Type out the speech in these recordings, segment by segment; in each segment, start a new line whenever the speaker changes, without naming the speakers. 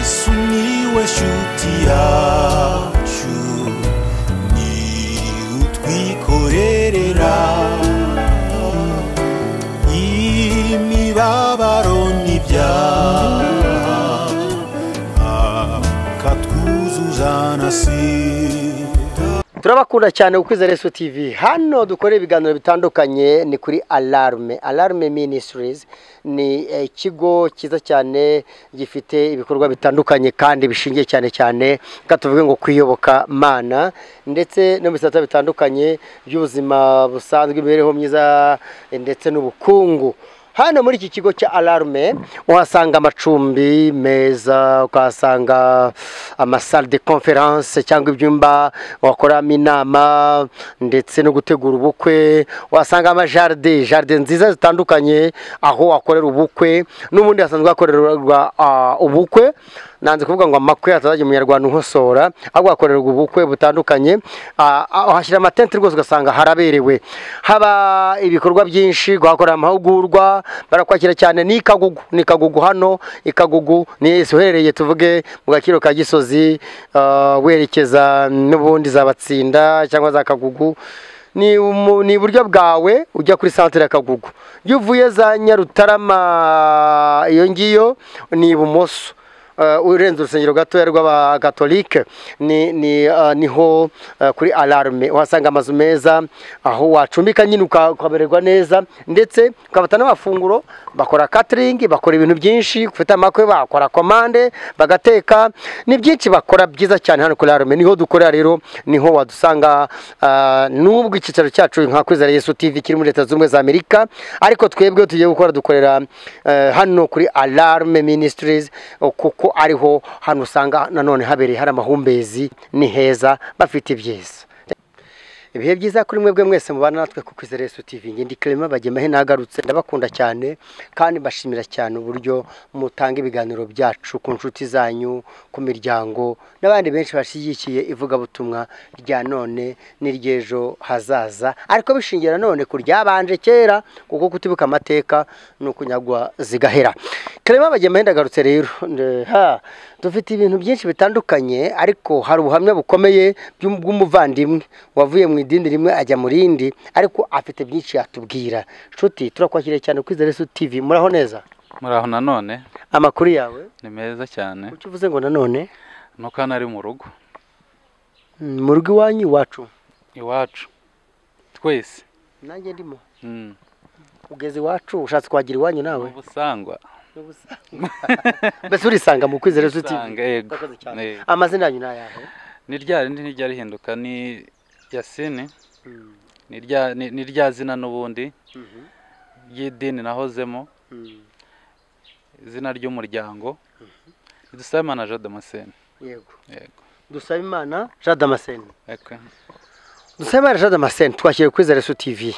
sumiłeś utiaciu ni utwikorerera imibabaro n'ibyaha akatwuzuzanasira
turabakunda cyane ku kwizera Yesu TV hano dukora ibiganiro bitandukanye ni kuri alarme alarme ministries ni eh, ikigo cyiza cyane gifite ibikorwa bitandukanye kandi bishingiye cyane cyane reka tuvuge ngo kwiyoboka mana ndetse no mu bisata bitandukanye by'ubuzima busanzwe imibereho myiza eh, ndetse n'ubukungu hano muri iki kigo cya alarme uhasanga amacumbi meza ukahasanga amasale de conference cyangwa ibyumba wakoramo inama ndetse no gutegura ubukwe uhasanga amajaride jaride nziza zitandukanye aho wakorera ubukwe n'ubundi hasanzwe hakorerwa ah, ubukwe nanze kuvuga ngo amakwe atazajya umunyarwanda unkosora ahubwo hakorerwa ubukwe butandukanye Ah, ah, uhashyira amatente rwose ugasanga haraberewe haba ibikorwa byinshi guhakorera amahugurwa barakwakira cyane ni ikagugu ni ikagugu hano ikagugu ni uherereye tuvuge mu gaciro ka gisozi ah, werekeza n'ubundi za batsinda cyangwa za kagugu ni umu- ni iburyo bwawe ujya kuri santere ya kagugu iyo uvuye za nyarutarama iyo ngiyo ni ibumoso Uh, urenze urusengero gatoya rw'abakatolike ni, ni, uh, niho uh, kuri alarme uhasanga amazu meza aho wacumbika nyine uka- ukamererwa neza ndetse ukabata n'amafunguro bakora catering bakora ibintu byinshi ufite amakwe bakora komande bagateka ni byinshi bakora byiza cyane hano kuri alarme niho dukorera rero niho wadusanga uh, n'ubwo icyicaro cyacu nka kwizera yesu tv kiri muri leta zunze ubumwe za amerika ariko twebwe tugiye gukora dukorera eh, hano kuri alarme ministries o, kuko ariho hano usanga nanone habereye hari amahumbezi ni heza bafite ibyiza ibihe byiza kuri mwebwe mwese mubana natwe ku kwizera yesu tv ngindi kirema bagemahe nagarutse ndabakunda cyane kandi mbashimira cyane uburyo mutanga ibiganiro byacu ku nshuti zanyu ku miryango n'abandi benshi bashyigikiye ivugabutumwa rya none n'iry'ejo hazaza ariko bishingiye nanone ku ryabanje kera kuko kutibuka amateka ni ukunyagwa zigahera kirema bagemahe ndagarutse rero nde- ha dufite ibintu byinshi bitandukanye ariko hari ubuhamya bukomeye by'um- bw'umuvandimwe wavuye mu idini rimwe ajya mu rindi ariko afite byinshi yatubwira nshuti turakwakiriye cyane kwizera Yesu TV muraho neza
muraho nanone
amakuru yawe
ni meza cyane
kuki uvuze ngo nanone
nuko hano ari mu rugo
mm, mu rugo iwanyu iwacu
iwacu twese
nanjye ndimo
Mm.
ugeze iwacu ushatse kwagira iwanyu nawe
ubusangwa
mbese urisanga mu kwizera Yesu TV
Usanga, yego
Urakoze cyane.
Yego.
amazina yanyu ni ayahe
ni rya rindi ntirya rihinduka ni yasini ni rya- ni- ni rya zina n'ubundi
Mhm.
ry'idini nahozemo
Mm.
izina ry'umuryango dusabimana jean damascene
yego
yego
dusaba imana jean damascene
Eko.
dusabimana jean damascene twakiriye kwizera Yesu tv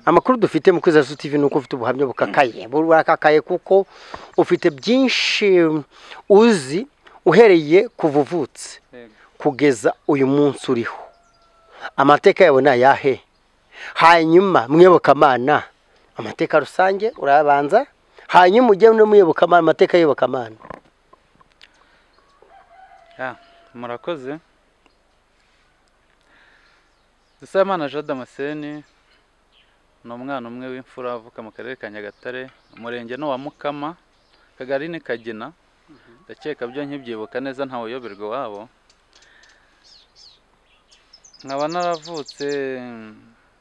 amakuru dufite mu kwizera Yesu tv ni uko ufite ubuhamya bukakaye burakakaye kuko ufite byinshi uzi uhereye kuva uvutse
Yego.
kugeza uyu munsi uriho amateka yawe ni ayahe hanyuma mwiyobokamana amateka rusange urayabanza hanyuma ujye no muyobokamana amateka y'iyobokamana
Ya, murakoze dusabimana jean damascene ni umwana umwe w'imfura uvuka mu karere ka nyagatare umurenge ni uwa mukama akagari ni kagina ndakeka byo nkibyibuka neza ntawe uyoberwa iwabo nkaba naravutse mm,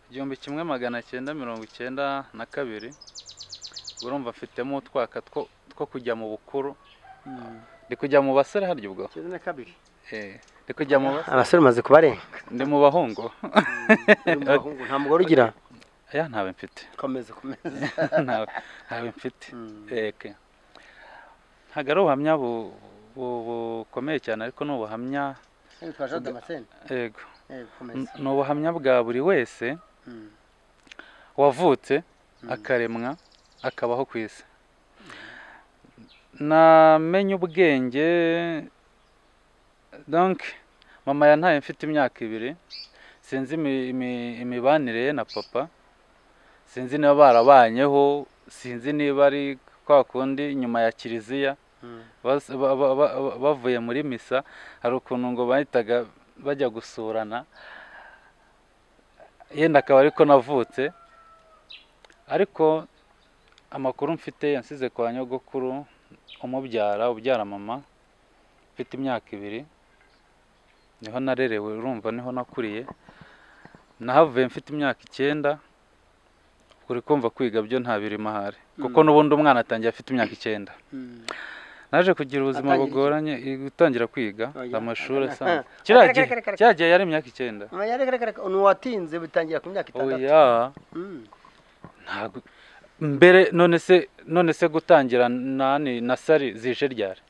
igihumbi kimwe magana cyenda mirongo icyenda na kabiri urumva mfitemo utwaka two two kujya mu bukuru ndi kujya mu basore harya ubwo Eh, ndi kujya mu bas-
abasore umaze kubarenga
ndi mu bahungu
nta mugore ugira
aya ntawe mfite
komeza komeza
ntawe ntawe mfite eke ntabwo ari ubuhamya bu- bu- bukomeye cyane ariko ni ubuhamya
twa jean damascene
yego
Eh,
N-
komeza
ni ubuhamya bwa buri wese
Mm.
wavutse akaremwa akabaho ku isi namenye ubwenge donc mama yantaye mfite imyaka ibiri sinzi imi- imi- imibanire ye na papa sinzi niba barabanyeho sinzi niba ari kwa kundi nyuma ya kiliziya
Mm.
bas- ba- ba- ba- ba- bavuye muri misa hari ukuntu ngo bahitaga bajya gusurana yenda akaba ariko navutse ariko amakuru mfite yansize kwa nyogokuru umubyara ubyara mama mfite imyaka ibiri niho narerewe urumva niho nakuriye nahavuye mfite imyaka icyenda uri kumva kwiga byo nta birimo ahari kuko n'ubundi umwana atangiye afite imyaka icyenda naje kugira ubuzima
Atangira iki?
bugoranye gutangira kwiga
Oya.
amashuri asanzwe kiriya gihe
Kare, kare, kare.
kiriya gihe yari imyaka icyenda
Oya, reka, reka, reka, ntiwatinze bitangira ku myaka itandatu
oya
Mm.
ntabwo mbere none se none se gutangira nani na sari zije ryari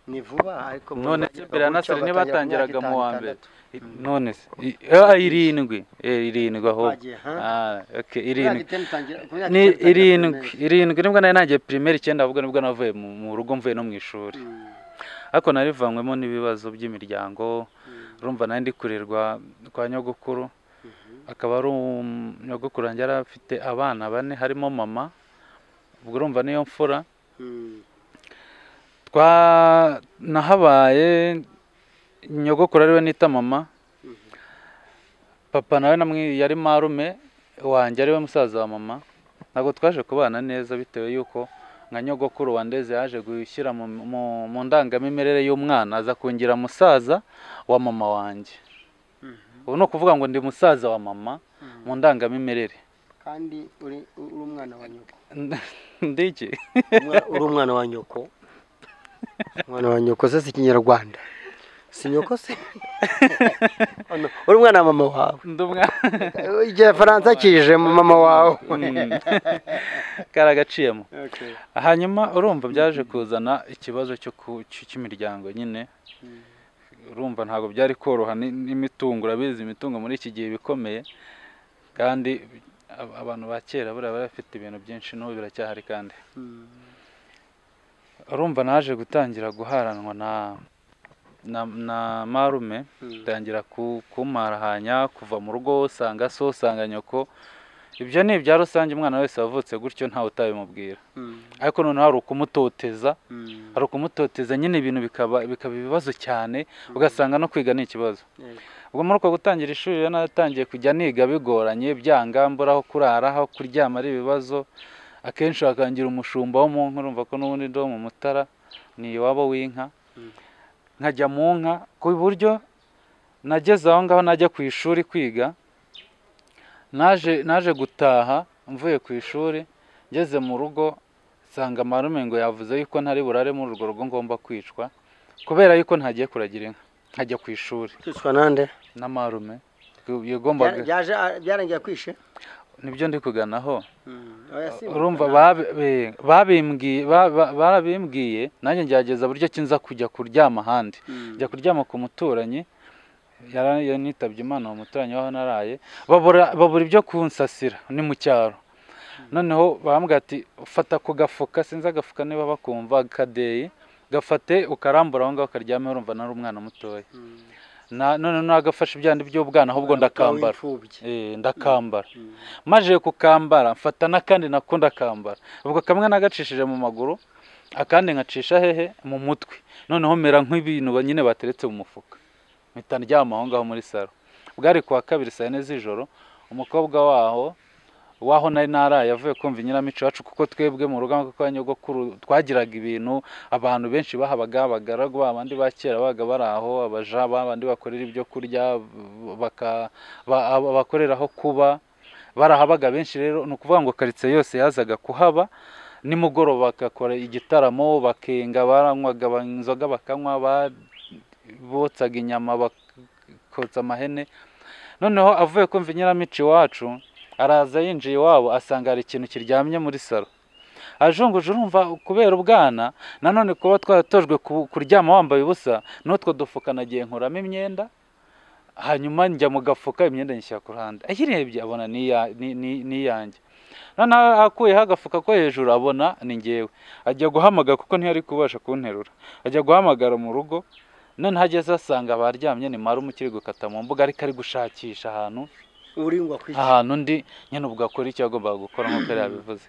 ni vuba ariko mu
none se
Rwanda
mbere ya
gutyo
nasari
batangira ku
ntibatangiraga
myaka
mu wa
itanu,
mbere
itandatu.
I- none se i- ah, irindwi Eh, irindwi ahubwo
Bagiye, ha?
Ah, okay,
Imyaka
irindwi
itanu itangira- ku myaka
ni
itanu itangira
irindwi
primaire.
irindwi nibwo nari nagiye pirimeri icyenda ahubwo nibwo navuye mu mu rugo mvuye no mu ishuri
Mm,
ariko narivanywemo n'ibibazo by'imiryango
mm,
urumva nari ndi kurerwa kwa nyogokuru akaba ari um- nyogokuru wanjye yari afite abana bane harimo mama ubwo urumva niyo mfura
mm.
twa nahabaye nyogokuru ariwe nita mama papa nawe namwe yari marume wanjye ariwe musaza wa mama ntabwo twaje kubana neza bitewe y'uko nka nyogokuru wandeze yaje gushyira mu, mu, mu ndangamimerere y'umwana aza kungira musaza wa mama wanjye ubu ni ukuvuga ngo ndi musaza wa mama mu ndangamimerere
kandi uri uri umwana wa nyoko
ndiki
Umwa- uri umwana wa nyoko umwana wa nyoko se si ikinyarwanda si nyoko se Oh, no. uri umwana wa mama wawe
ndi umwana
igifaransa kije mu mama wawe
Mm. karagaciyemo
Okay.
hanyuma urumva byaje kuzana ikibazo cyo ku- cy- cy'imiryango nyine
Mm.
urumva ntabwo byari koroha ni- n'imitungo urabizi imitungo muri iki gihe bikomeye kandi ab- abantu ba kera buriya bari bafite ibintu byinshi n'ubu biracyahari kandi
Mm.
urumva naje gutangira guharanwa na na, na marume
Mm.
ntangira ku- kumarahanya kuva mu rugo usanga so usanga nyoko ibyo ni ibya rusange umwana wese wavutse gutyo ntawe utabimubwira
Mm.
ariko noneho hari ukumutoteza
Mm.
hari ukumutoteza nyine ibintu bikaba bikaba ibibazo cyane ugasanga no kwiga ni ikibazo
Yego.
ubwo muri uko gutangira ishuri rero naratangiye kujya niga bigoranye byanga mbura aho kurara aho kuryama ari ibibazo akenshi wakangira umushumba wo mu nka urumva ko n'ubundi ndi uwo mu mutara ni iwabo w'inka
Mm.
nkajya mu nka ku buryo nageze aho ngaho najya ku ishuri kwiga naje naje gutaha mvuye ku ishuri ngeze mu rugo nsanga marume ngo yavuze yuko ntari burare muri urwo rugo ngomba kwicwa kubera yuko ntagiye kuragira inka nkajya ku ishuri
kwicwa nande
na marume yagombaga
Byaje byarangiye kwishe
nibyo ndi kuganaho
Mm. Oya, si
urumva
mugana.
babi- be- babimbwiye ba- ba- barabimbwiye nanjye ngerageza buryo ki nza kujya kuryama ahandi
Mm.
njya kuryama ku muturanyi yara- yanitabye imana uwo muturanyi waho naraye babura babura ibyo kunsasira ni mu cyaro noneho barambwira ati fata ku gafuka sinzi agafuka niba bakumva kadeyi gafate ukarambura aho ngaho ukaryameho urumva nari umwana mutoya
Mm.
Na- none nagafashe ibyandi by'ubwana ahubwo
Umwana mutoya
ndakambara
w'imfubyi.
Eh, ndakambara
Mm.
maje kukambara mfata n'akandi nako ndakambara ubwo kamwe nagacishije mu maguru akandi nkacisha hehe mu mutwe noneho mera nk'ibintu ba- nyine bateretse mu mufuka mpita ndyama aho ngaho muri saro bwari kuwa kabiri saa yine z'ijoro umukobwa waho waho nari naraye avuye kumva inyiramicyo iwacu kuko twebwe mu rugo kwa nyogokuru twagiraga ibintu abantu benshi bahabaga abagaragu babandi ba kera babaga bari aho abaja babandi bakorera ibyo kurya baka- ba- aba- bakorera aho kuba barahabaga benshi rero ni ukuvuga ngo karitsiye yose yazaga kuhaba nimugoroba bagakora igitaramo bakenga baranywaga ba- inzoga bakanywa ba- botsaga inyama bakotsa amahene noneho avuye kumva inyiramicyo iwacu araza yinjiye iwabo asanga hari ikintu kiryamye muri salo ajunguje urumva kubera ubwana nanone kuba twaratojwe ku- kuryama wambaye ubusa n'utwo dufuka nagiye nkuramo imyenda hanyuma njya mu gafuka imyenda nyishyira ku ruhande ayirebye abona ni iya- ni- ni- ni iyanjye noneho akuyeho agafuka ko hejuru abona ni ngewe ajya guhamagara kuko ntiyari kubasha kunterura ajya guhamagara mu rugo noneho ageze asanga abaryamye ni marume ukiri gukata mu mbuga ariko ari gushakisha ahantu
uringwa kwishe
ahantu undi nyine ubwo akora icyo yagombaga gukora nk'uko yari yabivuze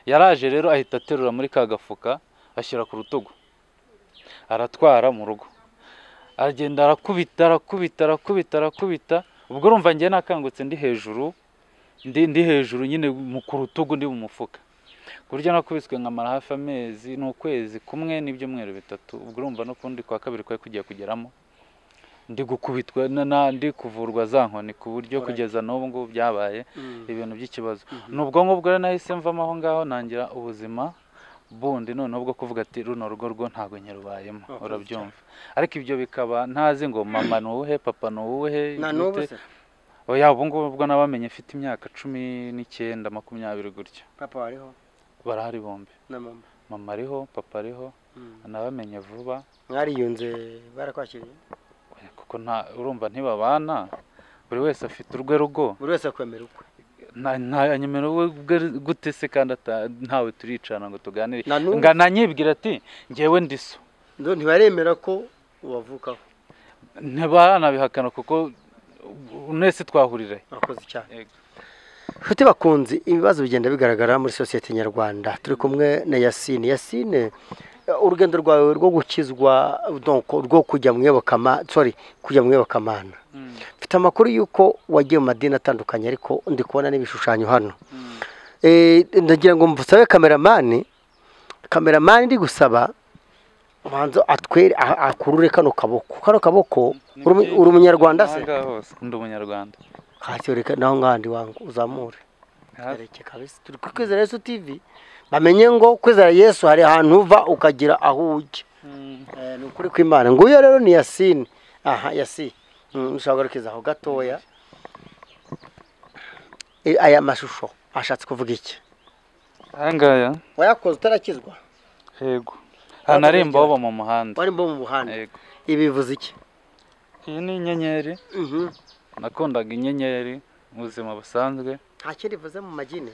yaraje rero ahita aterura muri ka gafuka ashyira ku rutugu aratwara mu rugo aragenda arakubita arakubita arakubita arakubita ubwo urumva njye nakangutse ndi hejuru ndi ndi hejuru nyine mu ku rutugu ndi mu mufuka ku buryo nakubiswe nkamara hafi amezi ni ukwezi kumwe n'ibyumweru bitatu ubwo urumva n'ukundi kwa kabiri kwari kugiye kugeramo ndi gukubitwa na- na- ndi kuvurwa za nkoni ku buryo
Alright.
kugeza n'ubu ngubu byabaye
Mm.
ibintu by'ikibazo ni ubwonko bwo rero nahise mvamo aho ngaho nangira ubuzima bundi noneho bwo kuvuga ati runo rugo rwo ntabwo nyarubayemo
Wakoze
urabyumva ariko ibyo bikaba ntazi ngo mama ni uwuhe papa ni uwuhe
na
gute.
n'ubu se
oya ubu ngubu ubwo nabamenye mfite imyaka cumi n'icyenda makumyabiri gutyo
papa wariho
barahari bombi
na mama
mama ariho papa ariho
Mm.
nabamenye vuba
mwariyunze barakwakiriye
oya, kuko nta urumva ntibabana buri wese afite urwe rugo
buri wese akwemera ukwe
nta- nta- nyemera wowe ubwe gute se kandi ata- ntawe turicana ngo tuganire
na n'ubu
nga nanyibwira ati ngewe ndi so
nzo- ntibaremera ko wavukaho
ntibaranabihakana kuko mwese twahurire
wakoze icyaha Nshuti bakunzi ibibazo bigenda bigaragara muri sosiyete nyarwanda turi kumwe na yasine yasine eh, urugendo rwawe rwo gukizwa donc rwo kujya mu iyobokamana sorry kujya mu iyobokamana mfite amakuru y'uko wagiye mu madini atandukanye ariko ndi kubona n'ibishushanyo hano Eh, ndagira ngo mvusabe kameramani kameramani ndi gusaba manzo atwere a- akurure kano kaboko kano kaboko uri umu- uri umunyarwanda se
ndi umunyarwanda
hasi reka naho ngahandi wangu uzamure ereke kabisa turi kuri kwizera yesu tv bamenye ngo kwizera yesu hari ahantu uva ukagira aho ujya Eh, ni ukuri kw'imana nguyo rero ni yasini aha yasi Mm, ushobora kugarukiza aho gatoya Eh, aya mashusho ashatse kuvuga iki
aha ngaya
wayakoze utarakizwa
yego hanaremba baba mu muhanda
wari mbo mu buhanda
yego
ibivuze iki
iyi ni inyenyeri nakundaga inyenyeri mu buzima busanzwe
nta kindi bivuze mu magini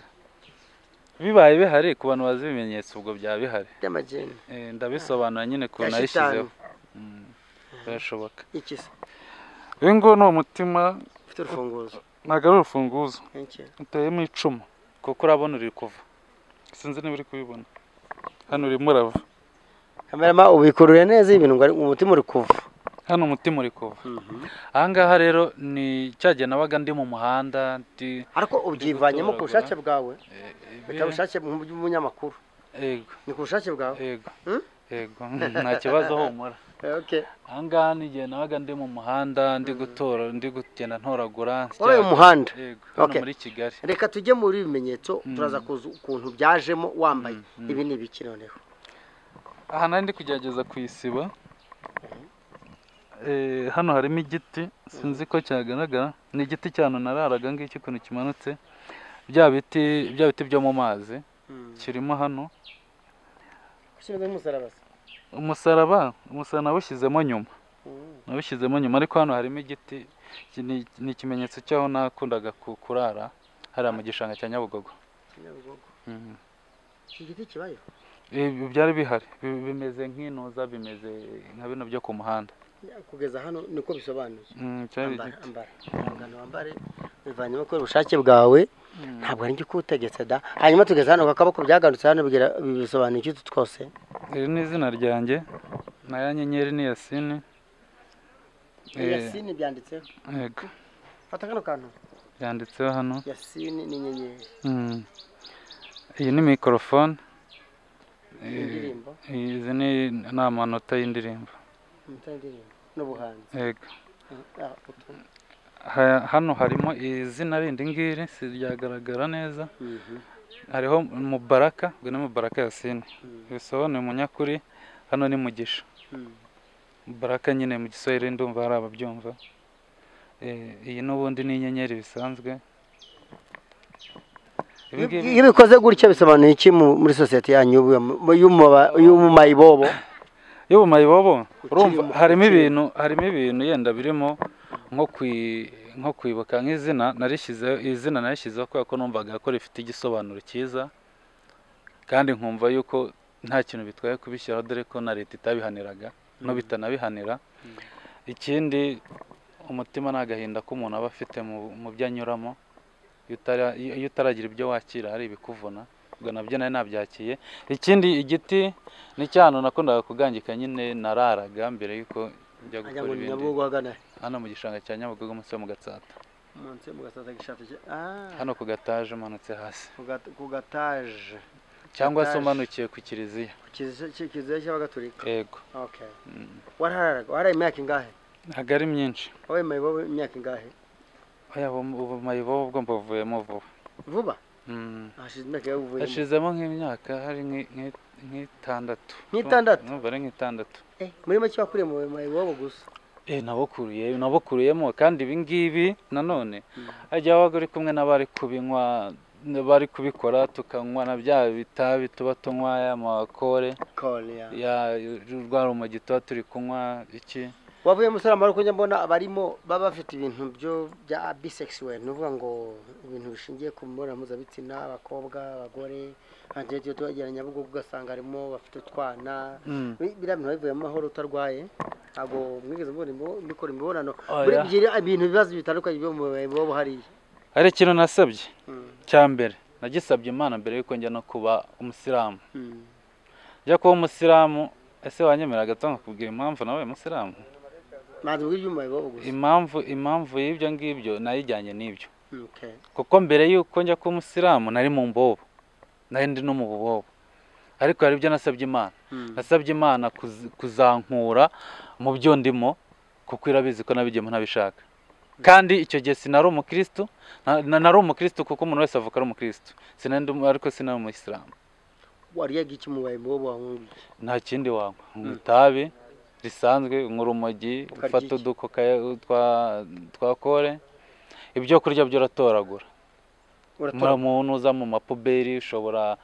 bibaye bihari ku bantu bazi ibimenyetso ubwo byaba bihari
by'amagini
Eh, ndabisobanura nyine
ya
ukuntu
shitani
nayishyizeho Mm, birashoboka
iki se
uyu nguyu ni umutima
ufite urufunguzo
ntabwo ari urufunguzo
iki
uteyemo icumu kuko urabona uri kuva sinzi niba uri kubibona hano urimo urava
kamerama ubikurure neza ibintu ngo ari- umutima uri kuva
hano umutima uri kuva aha ngaha rero ni cya gihe nabaga ndi mu muhanda ndi
ariko ubyivanyemo ku bushake bwawe
eh, eh,
bitari ubushake bw'umu- bw'umunyamakuru
yego
ni ku bushake bwawe
yego
Hmm?
yego nta kibazo humura
Eh, okay
aha ngaha ni igihe nabaga ndi mu muhanda ndi gutora ndi kugenda ntoragura
wowe uyu muhanda
yego hano
Okay.
muri kigali
reka tujye muri ibi bimenyetso turaza kuza ukuntu byajemo wambaye
Mm, mm.
ibi ni ibiki noneho
aha nari ndi kugerageza kuyisiba Eh, hano harimo igiti sinzi ko cyagaragara ni igiti cyane nararaga ngiki ukuntu kimanutse bya biti bya biti byo mu mazi kirimo hano
ushinzwe umusaraba se
umusaraba umusaraba nawushyizemo nyuma nawushyizemo nyuma ariko hano harimo igiti iki ni- ni ikimenyetso cy'aho nakundaga ku- kurara hariya mu gishanga cya nyabugogo
Kinyabugogo.
Mhm.
iki giti kibayeho
Ibi byari bihari bi- bimeze nk'intuza bimeze nka bino byo ku muhanda
kugeza hano niko bisobanuye
Mhm, cyari
ambara
igiti.
ambara umugano wambare bivanyemo kubera ubushake bwawe
Mhm.
ntabwo ari njye ukutegetse da hanyuma tugeze hano ku kaboko byagarutse hano bigira bisobanuye iki twose
iri ni izina ryanjye na ya nyenyeri ni yasini Eh.
yasini byanditseho
yego
fata kano kantu
yanditseho hano
yasini n'inyenyeri
Mm. iyi ni mikorofone
indirimbo
izi ni ni amanota y'indirimbo
imita indirimbo n'ubuhanzi
yego
Ah, utu-
Ha- hano harimo izina rindi ngiri si ryagaragara neza
Mhm.
hariho mubaraka ubwo ni mubaraka yasini
Mm.
bisobanuye umunyakuri hano ni mugisha
Mm.
mubaraka nyine mu giswahili ndumva hari ababyumva Eh, iyi n'ubundi ni inyenyeri bisanzwe Ibi
Iyo-
ngibi-
iyo bikoze gutya bisobanuye iki mu- muri sosiyete yanyu y'ubu- y'umuba- y'umumayibobo
y'ubumayibobo urumva
mu-
harimo
ukiri mu-
ibintu harimo ibintu yenda birimo nko kwi nko kwibuka nk'izina narishyizeho izina narishyizeho kubera ko numvaga ko rifite igisobanuro cyiza kandi nkumva yuko nta kintu bitwaye kubishyiraho dore ko na leta itabihaniraga no bitanabihanira ikindi umutima ni agahinda k'umuntu aba afite mu, mu byo anyuramo iyo utara- iyo utaragira ibyo wakira hari ibikuvuna ubwo nabyo nari nabyakiye ikindi igiti ni cya hantu nakundaga kugangika nyine nararaga mbere y'uko njya
ajya
gukora
ngo
ibindi
nyabugogo hagana he?
hano mu gishanga cya nyabugogo munsi yo mu gatsata
munsi yo mu gasaza gishatse cye- ah,
hano ku gataje umanutse hasi
ku gat- ku gataje
cyangwa se
Gataje.
umanukiye ku kiliziya
ku kiliziya- ki- kiliziya cy'abagatulika
yego
okay
Mm.
waraharaga waraye imyaka ingahe
ntabwo ari myinshi
wabaye mayibobo imyaka ingahe
oya ubu mayibobo ubwo mbuvuyemo vuba
vuba
Mm.
hashize imyaka yawe uvuyemo
hashizemo nk'imyaka hari nk'i- nk'i- nk'itandatu
Nk'itandatu?
Ndumva ari nk'itandatu
Eh, muri make wakuriye mu mayibobo gusa
Eh, nabukuruye nabukuriyemo kandi ibi ngibi nanone hajya wabaga uri kumwe n'abari kubinywa n'abari kubikora tukanywa na bya bitabi tuba tunywa y'amakore
korea
ya rwa rumogi tuba turi kunywa iki
wavuye umusore amaboko njya mbona abarimo baba bafite ibintu byo bya bisexuel ni ukuvuga ngo ibintu bishingiye ku mibonano mpuzabitsina abakobwa abagore hagenda iyo tuhagera nyabugogo ugasanga harimo bafite utwana
Mm.
Bi- biriya bintu wabivuye amahoro utarwaye ntabwo mwigeze mubona imbo- mukora imibonano
Oya.
muri ibyo ibintu ibibazo bitandukanye byo mu biba hariya
hari ikintu nasabye
Mm,
cya mbere nagisabye imana mbere y'uko njya no kuba umusilamu
mm.
njya kuba umusilamu ese wanyemera agatondo nkakubwira impamvu nawe umusilamu
ntabwo ubwo ibyuma bibaho gusa
impamvu impamvu y'ibyo ngibyo nayijyanye n'ibyo
Okay.
kuko mbere y'uko njya kuba umusilamu nari mu mbobo nari ndi no mu bubobo ariko hari ibyo nasabye imana
Mm.
nasabye imana kuz- kuzankura mu byo ndimo kuko irabizi ko nabigiyemo ntabishaka kandi icyo gihe sinari umukirisitu na- na- nari umukirisitu kuko umuntu wese avuka ari umukirisitu Sinari ndi- ariko sinari umuyisilamu
wariyaga iki mu biba wanyweye
nta kindi wanywa unywa itabi risanzwe unywa urumogi
Ukarya
ufata
iki?
udukoka twa- twa kore ibyo kurya byoratoragura
uratora
umuntu uza mu mapuberi ushobora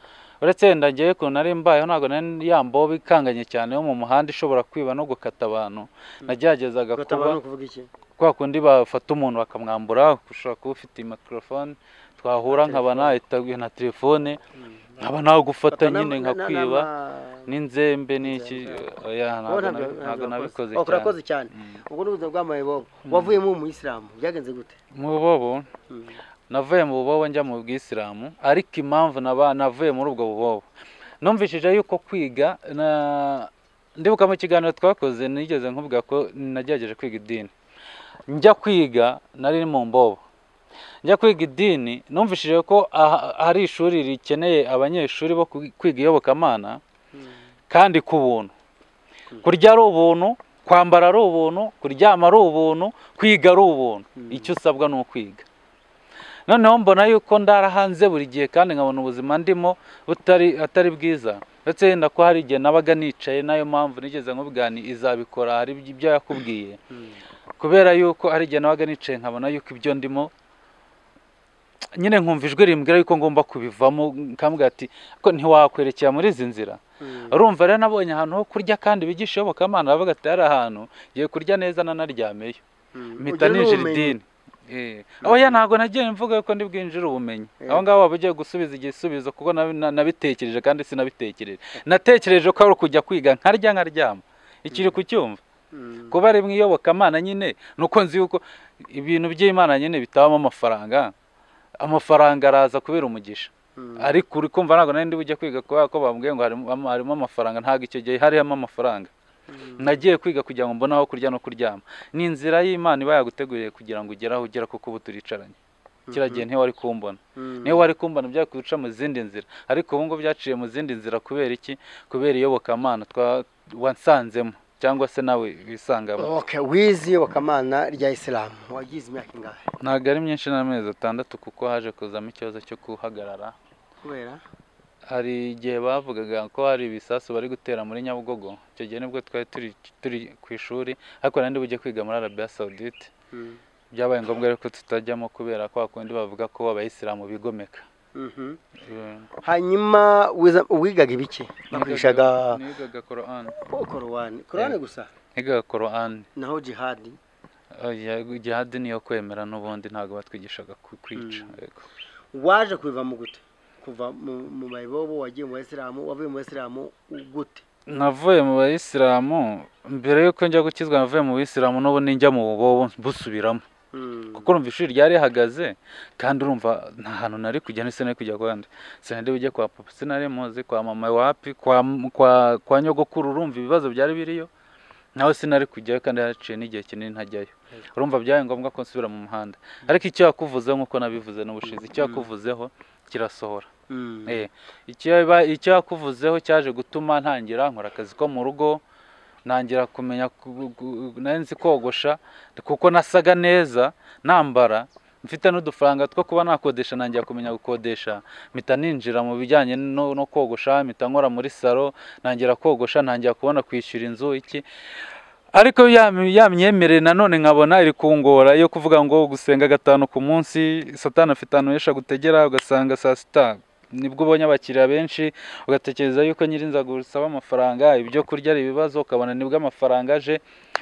uretse wenda ngewe ukuntu nari mbayeho ntabwo nari yambaho bikanganye cyane yo mu muhanda ishobora kwiba no gukata abantu nageragezaga
ugataba no
kuba
kuvuga iki
kwa kundi bafata umuntu bakamwambura ushobora kuba ufite mikorofone twahura nkaba nahita na telefone nkaba nagufata
Gataba
nyine
na- na- na-
nkakwiba
n'ama-
n'inzembe n'iki oya
Wowe
ntabwo nabi-
ntabyo-
ntabwo nabikoze
wakoze. Urakoze
cyane
cyane
Mm.
ubwo ni ubuzima bw'amaye bobo wavuyemo umuyisilamu byagenze gute
mu bubobo
Mm.
navuye mu bubobo njya mu bwisilamu ariko impamvu naba navuye muri ubwo bubobo numvishije yuko kwiga na ndibuka mu kiganiro twakoze nigeze nkuvuga ko nagerageje kwiga idini njya kwiga nari mu mbobo njya kwiga idini numvishije ko aha- hari ishuri rikeneye abanyeshuri bo kwi- kwiga iyobokamana kandi ku buntu kurya ari ubuntu kwambara ari ubuntu kuryama ari ubuntu kwiga ari ubuntu icyo usabwa ni ukwiga noneho mbona yuko ndara hanze buri gihe kandi nkabona ubuzima ndimo butari atari bwiza ndetse yenda ko hari igihe nabaga nicaye nayo mpamvu nigeze nkubwani izabikora hari iby- ibyo yakubwiye kubera yuko hari igihe nabaga nicaye nkabona yuko ibyo ndimo nyine nkumva ijwi rimbwira yuko ngomba kubivamo nkambwira ati ko ntiwakwerekera muri izi nzira
Mm.
urumva rero nabonye ahantu ho kurya kandi bigisha iyobokamana bavuga ati hari ahantu ngiye kurya neza nanaryameyo
Mm.
mpita
Ugira
ninjira
n'ubumenyi.
idini Eh, oya ntabwo nagiye mvuga ko ndi bwinjire ubumenyi aho ngaho waba ugiye gusubiza igisubizo kuko nabi- na- nabitekereje kandi sinabitekereje natekereje ko ari ukujya kwiga nkarya nkaryama ikiri kucyumva
Mm.
kuba ari mu iyobokamana nyine ni uko nzi yuko ibintu by'imana nyine bitabamo amafaranga amafaranga araza kubera umugisha
Mm.
ariko uri kumva ntabwo nari ndi bujye kwiga kubera ko bambwiye ngo harimo harimo amafaranga ntabwo icyo gihe harimo amafaranga nagiye kwiga kugira ngo mbone aho kurya no kuryama ni inzira y'imana iba yaguteguriye kugira ngo ugere aho ugera kuko ubu turicaranye kiriya gihe ntiwari kumbona
Mm.
niyo wari kumbona byari kuduca mu zindi nzira ariko ubu ngubu byaciye mu zindi nzira kubera iki kubera iyobokamana twa wansanzemo cyangwa se nawe wisangamo
Okay, wize iyobokamana rya isilamu wagize imyaka ingahe
ntabwo ari myinshi n'amezi atandatu kuko haje kuzamo ikibazo cyo guhagarara
kubera
hari igihe bavugaga ko hari ibisasu bari gutera muri nyabugogo icyo gihe nibwo twari turi turi ku ishuri ariko nari ndi bujye kwiga muri arabiya sawudite
Mm.
byabaye ngombwa rero ko tutajyamo kubera ko hakundi bavuga ko abayisilamu bigomeka
Mhm.
Eh,
hanyuma wiza- wigaga ibiki bakoreshaga
nigaga korani
korowani korowani gusa
nigaga korani
naho jihadi
Oya, jihadi niyo kwemera n'ubundi ntabwo batwigishaga ku- kwica yego.
waje kubiva mu gute kuva mu mu mayibobo wagiye mu bayisilamu wavuye mu bayisilamu gute
navuye mu bayisilamu mbere y'uko njya gukizwa navuye mu bayisilamu n'ubu ninjya mu bubobo busubiramo kuko urumva ishuri ryari rihagaze kandi urumva nta hantu nari kujya ndetse nari kujya ahandi sinari bujye kwa papa sinari muzi kwa mama wapi kwa kwa kwa nyogokuru urumva ibibazo byari biriyo nawe sinari kujyayo kandi haciye n'igihe kinini ntajyayo urumva byabaye ngombwa ko nsubira mu muhanda ariko icyo yakuvuzeho nk'uko nabivuze n'ubushize icyo yakuvuzeho kirasohora Eh, ikiba- icyo yakuvuzeho cyaje gutuma ntangira nkora akazi ko mu rugo ntangira kumenya ku- gu- nari nzi kogosha kuko nasaga neza nambara mfite n'udufaranga two kuba nakodesha ntangira kumenya gukodesha mpita ninjira mu bijyanye no, no kogosha mpita nkora muri salo ntangira kogosha ntangira kubona kwishyura inzu iki ariko ya- yamyemereye nanone nkabona iri kungora iyo kuvuga ngo gusenga gatanu ku munsi satani afite ahantu henshi agutegera ugasanga saa sita nibwo ubonye abakiriya benshi ugatekereza yuko nyirinza gusaba amafaranga ibyo kurya ari ibibazo ukabona nibwo amafaranga aje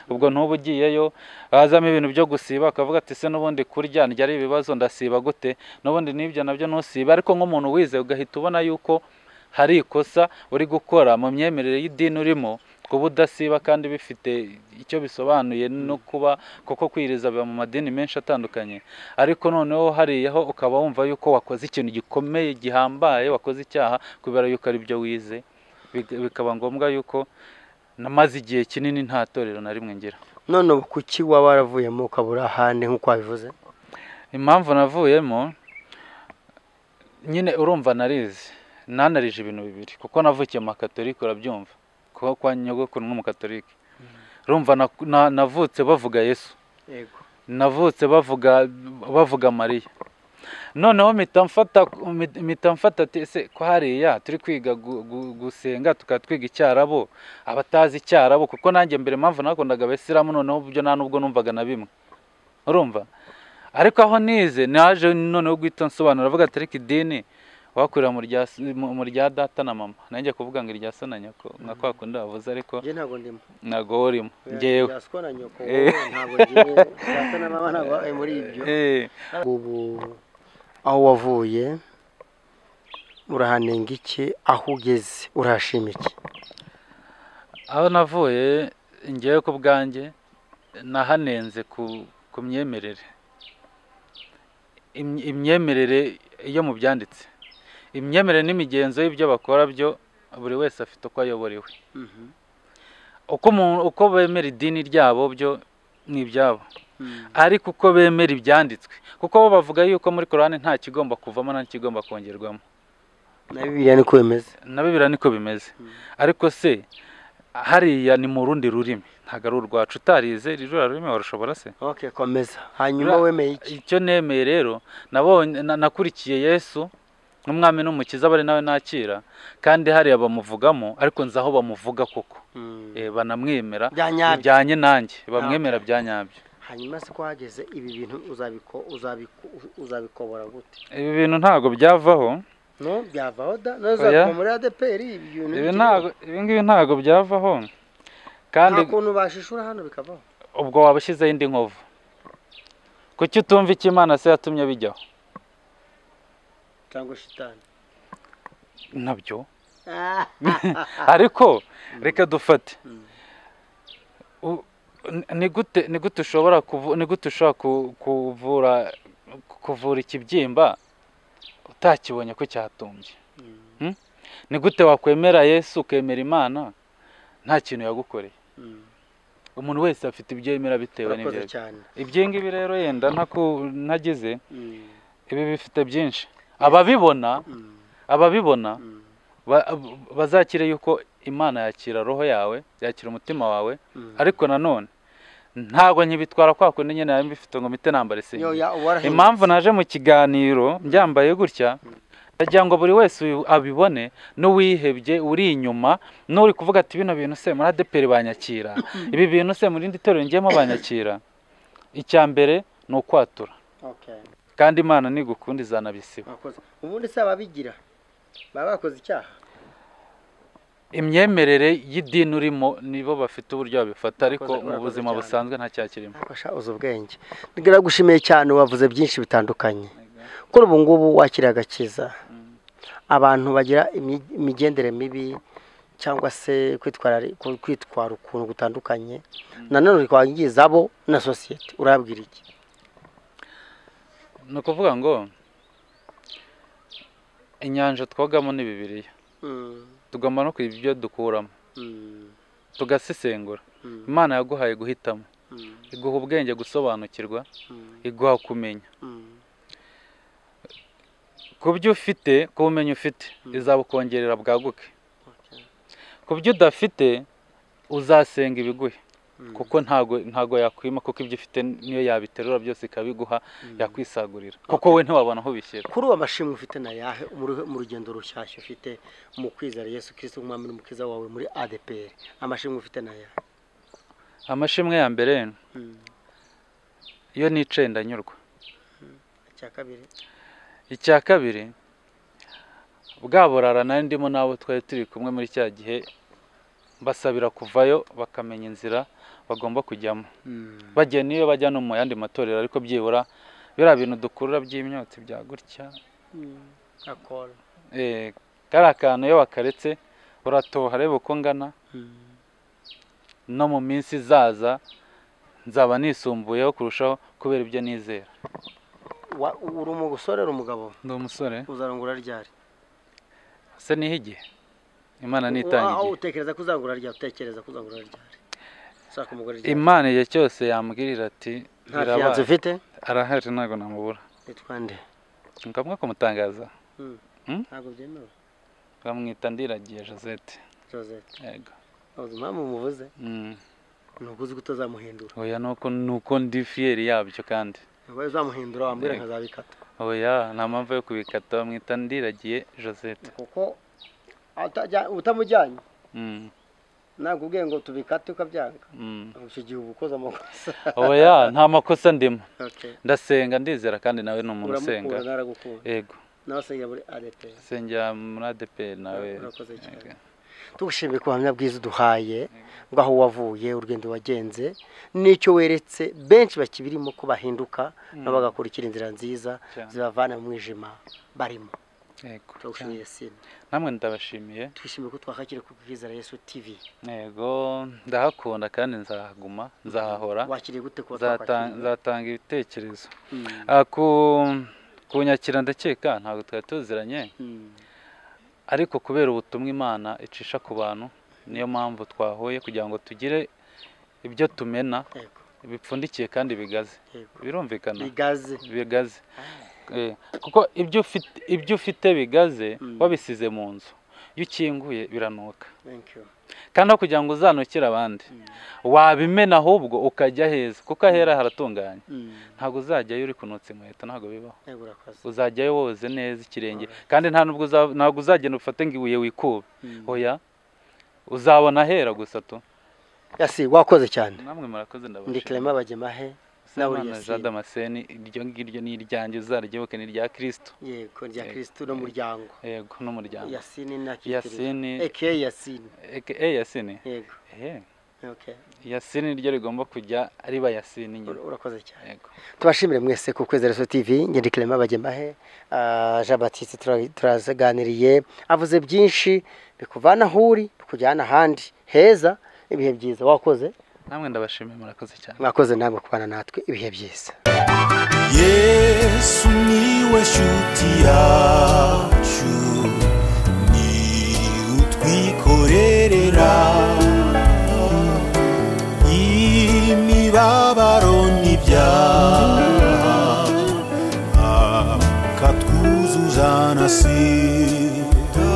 ubwo ntuba ugiyeyo hazamo ibintu byo gusiba akavuga ati se n'ubundi kurya ndya ari ibibazo ndasiba gute n'ubundi n'ibyo nabyo ntusiba ariko nk'umuntu wize ugahita ubona yuko hari ikosa uri gukora mu myemerere y'idini urimo kuba udasiba kandi bifite icyo bisobanuye no kuba kuko kwiriza biba mu madini menshi atandukanye ariko noneho hariyaho ukaba wumva yuko wakoze ikintu gikomeye gihambaye wakoze icyaha kubera yuko ari byo wize Bika- bikaba ngombwa yuko namaze igihe kinini nta torero na rimwe ngira
none ubu kuki waba waravuyemo ukaba uri ahandi nk'uko wabivuze
impamvu navuyemo nyine urumva narizi nanarije ibintu bibiri kuko navukiye mu makatolike urabyumva kuko kwa nyogokuru nk'umukatolike urumva na- na- navutse bavuga yesu
yego
navutse bavuga bavuga mariya noneho mpita mfata mpita mfata ati ese ko hariya turi kwiga gu- gu- gusenga tukaba twiga icyarabo abatazi icyarabo kuko nanjye mbere mpamvu nakundaga abisilamu noneho byo nta n'ubwo numvaga na bimwe urumva ariko aho nize naje noneho guhita nsobanura avuga ati ariko idini wakurira mu rya s- mu- mu rya data na mama nanjye kuvuga ngo irya so na nyoko nka kwa kundi bavuze ariko
njye ntabwo ndimo
ntabwo urimo ngewe
ngewe na nyoko
Eh.
wowe ntabwo ngewe data na mama ntabwo bari muri ibyo
Eh.
ubu aho wavuye urahanenga iki aho ugeze urahashima iki
aho navuye ngewe ku bwanjye nahanenze ku ku myemerere Im- imyemerere yo mu byanditse imyemerere n'imigenzo y'ibyo bakora byo buri wese afite uko ayoborewe uko umuntu uko bemera idini ryabo byo ni ibyabo ariko uko bemera ibyanditswe kuko bo bavuga yuko muri korani nta kigomba kuvamo nta kigomba kongerwamo
na bibiriya niko bimeze
na bibiriya niko bimeze ariko se hariya ni mu rundi rurimi ntabwo ari urwacu utarize ririya rurimi warushobora se
ok komeza hanyuma
Ura-
wemeye iki
icyo nemeye rero nabonye na- nakurikiye yesu n'umwami n'umukiza bari nawe nakira kandi hariya bamuvugamo ariko nzi aho bamuvuga koko Eh, banamwemera
bya nyabyo
bijyanye nanjye bamwemera bya nyabyo
hanyuma se ko wageze ibi bintu uzabiko- uzabiko- uzabikobora gute
ibi bintu ntabwo byavaho
no byavaho da nawe
Oya.
uzakoma muri adeperi ibi bintu
ibi
bikiri-
ntabwo ibi ngibi ntabwo byavaho
nta
kandi
kuntu bashishura hano bikavaho
ubwo waba ushyizeho indi nkovu kuki utumva icyo imana se yatumye bijyaho
cyangwa shitani
nabyo ariko reka dufate
Mm.
U- ni- ni gute ni gute ushobora kuvu- ni gute ushobora ku- kuvura kuvura ikibyimba utakibonye ko cyatumbye Hmm? ni gute wakwemera yesu ukemera imana nta kintu yagukoreye umuntu wese afite ibyo yemera bitewe n'ibyo
urakoze
yemera.
cyane
ibyo ngibi rero yenda ntaku- ntagize
Mm,
ibi bifite byinshi ababibona
mm,
ababibona
mm,
ba- ab- bazakire yuko imana yakira roho yawe yakira umutima wawe
mm.
ariko nanone ntabwo nkibitwara kwa kundi nyine nari mbifite ngo mpite nambara
Yo,
isengeri
ya, warahindutse.
impamvu naje mu kiganiro mbyambaye gutya ndagira ngo buri wese uyu- abibone n'uwihebye uri inyuma n'uri kuvuga ati bino bintu se muri adeperi banyakira ibi bintu se mu rindi torero ngiyemo banyakira icya mbere ni ukwatura
Okay,
kandi imana nigukunda izanabisiba
urakoze. ubundi se ababigira baba bakoze icyaha
imyemerere y'idini urimo nibo bafite uburyo babifata ariko
Urakoze-
mu
urakoze
buzima
cyane.
busanzwe nta cyakirimo
Ntabasha uzi ubwenge ndiragushimiye cyane wavuze byinshi bitandukanye kuri ubu ngubu wakira agakiza abantu bagira imi- imigendere mibi cyangwa se kwitwara kwitwara ukuntu gutandukanye nanone twangiza abo na sosiyete urabwira iki
ni ukuvuga ngo inyanja twogamo ni bibiliya
Mm,
tugomba no kwiba ibyo dukuramo
mm,
tugasesengura
mm,
imana yaguhaye guhitamo
mm,
iguha ubwenge gusobanukirwa
mm,
iguha kumenya
mm.
ku byo ufite ku bumenyi ufite
Mm.
izabukongerera bwaguke
Okay.
ku byo udafite uzasenga ibiguhe
Mm,
kuko ntago ntago yakwima kuko ibyo ufite niyo yabiterura byose ikabiguha
mm.
yakwisagurira kuko we ntiwabona aho ubishyira
kuri ubu amashimwe ufite ni ayahe muri- mu rugendo rushyashya ufite mu kwizera yesu kirisito nk'umwami n'umukiza wawe muri adepr amashimwe ufite ni ayahe
amashimwe ya mbere
Mm,
iyo nicaye ndanyurwa
icya kabiri
icya kabiri bwa burara nari ndimo n'abo twari turi kumwe muri cya gihe basabira kuvayo bakamenya inzira bagomba kujyamo
Mm,
bagiye n'iyo bajya no mu yandi matorero ariko byibura biriya bintu dukurura by'imyotsi bya gutya
mm, akora
eh, kariya kantu iyo wakaretse uratoha reba uko ngana
Mm,
no mu minsi izaza nzaba nisumbuyeho kurushaho kubera ibyo nizera
wa- uri umusore uri umugabo
ndi umusore
uzarangura ryari
se niho igihe imana
Wa-
nitangiye
utekereza ko uzangura ryari utekereza ko uzangura ryari ushaka umugore ryari
imana igihe cyose yambwirira ati
nta fiyanse
birabaye
ufite
arahari ntabwo namubura
nitwa nde
ngombwa kumutangaza Hmm?
ntabwo byemewe
nkamwita ndiragiye josette
josette
yego
ntabwo impamvu umuvuze
Mm.
ni uko uzi ko utazamuhindura
oya nuko nuko ndi fiyeri yabyo kandi
ntabwo uzamuhindura wambwira
Yego.
nkazabikata
oya nta mpamvu yo kubikata bamwita ndiragiye josette
kuko atajya- utamujyanye
Mm,
ntabwo ubwiye ngo tubikate ukabyanga
mm.
icyo gihe uba ukoze amakosa
oya nta makosa ndimo
Okay.
ndasenga ndizera kandi nawe ni umuntu usenga
uramukura naragukura
yego
nawe asengera muri adeperi
sengera muri adeperi nawe
Urakoze cyane.
Yego.
tugushimiye ku buhamya bwiza uduhaye bw'aho wavuye urugendo wagenze n'icyo weretse benshi bakibirimo ko bahinduka nabo bagakurikira inzira nziza
Cyane.
zibavana mu mwijima barimo
Yego.
turagushimiye sina
namwe ndabashimiye
twishimiye ko twakakira ku bwizera yesu tv
yego ndahakunda kandi nzahaguma nzahahora
wakiriye gute kuba
Nzatan-
twakwakiriye
nzatanga ibitekerezo
Mm,
Ah, ku kunyakira ndakeka ntabwo twari tuziranye
mm,
ariko kubera ubutumwa imana icisha ku bantu niyo mpamvu twahuye kugira ngo tugire ibyo tumena
yego
bipfundikiye kandi bigaze
yego
birumvikana
bigaze
bigaze Eh, kuko ibyo ufite ibyo ufite bigaze
Mm.
wabisize mu nzu iyo ukinguye biranuka
thank you
kandi aho kugira ngo uzanukire abandi wabimena ahubwo ukajya heza kuko ahera haratunganye
Mm,
ntabwo uzajyayo uri kunutsa inkweto ntabwo bibaho
yego urakoze
uzajyayo woze neza ikirenge kandi nta nubwo uza- ntabwo uzagenda ufate ngo ibuye wikuba
Mm.
oya uzabona ahera gusa tu
yasi wakoze cyane
namwe murakoze
ndi
ndabashimira
clement bagemahe nawe
Semana
Yasin.
Jean Damascene iryo ngiryo ni iryanjye uzaryibuke ni irya kirisito
yego rya
Yego.
kirisitu n'umuryango
yego n'umuryango
yasini na kirisitu
yasini
eke yasini
aka yasini
yego
ehe
okay
yasini niryo rigomba kujya riba yasini nyine
Ur- urakoze cyane
yego
tubashimire mwese ku kwezi reso tv ngende clement bagemahe ah, jean batiste tura- turaganiriye avuze byinshi bikuvana aho uri bikujyana ahandi heza ibihe byiza wakoze
namwe ndabashimiye murakoze cyane
mwakoze namwe kubana natwe ibihe byiza
yesu niwe shuti yacu ni utwikorerera